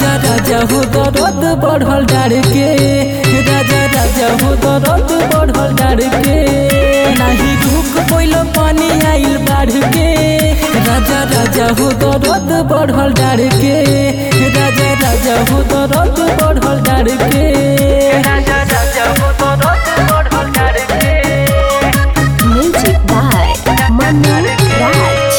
राजा राजा हो दर्द बढ़ल डार के राजा राजा हो दर्द बढ़ल डार के नाही रुक पैल पानी आइल बाढ़ के राजा राजा हो दर्द बढ़ल डार के राजा राजा हो दर्द बढ़ल डार के राजा राजा हो दर्द बढ़ल डार के Music by Manu Raj.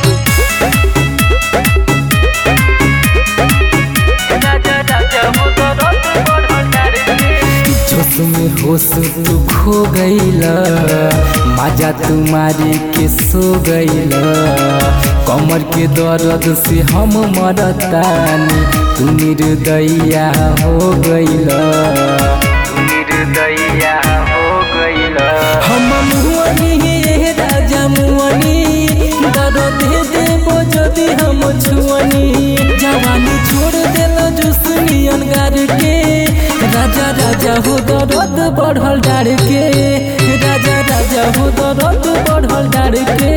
जोश में होश तू खो गईला मजा तुम्हारी के सो गईला कमर के दर्द से हम मरतानी तू निर्दया हो गईला तू निर्दया हो गईला हम मुअनी ये राजा मुअनी दर्द दे देबो जदि हम छुअनी जवानी छोड़ देल जुसनियन गार के राजा राजा हो दर्द बढ़ल डार के राजा राजा हो दर्द बढ़ल डार के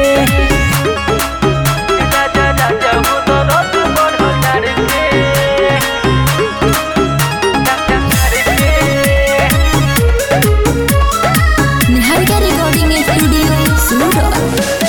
राजा राजा हो दर्द बढ़ल डार के Niharika Recording Studio, Surat.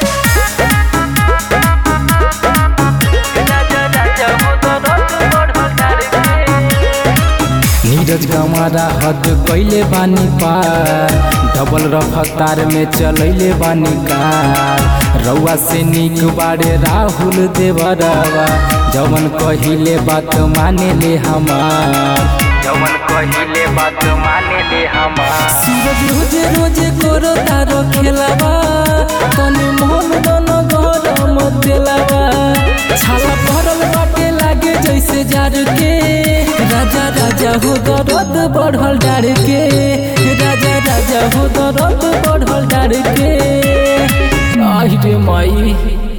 Neeraj गमारा हद कैले बानी पार डबल रफ्तार में चलैले बानी कार रउआ से निक बारे राहुल देवरवा जवन कहिले बात माने ले हमार जवन कहिले बात माने ले हमार सूरज रोजे रोजे करो तारो खेलावा तने मोहन दन गरम देलावा छाला भरल बाटे लागे जैसे जार के राजा राजा हो दर्द बढ़ल डार के राजा राजा हो दर्द बढ़ल डार के आहि रे माई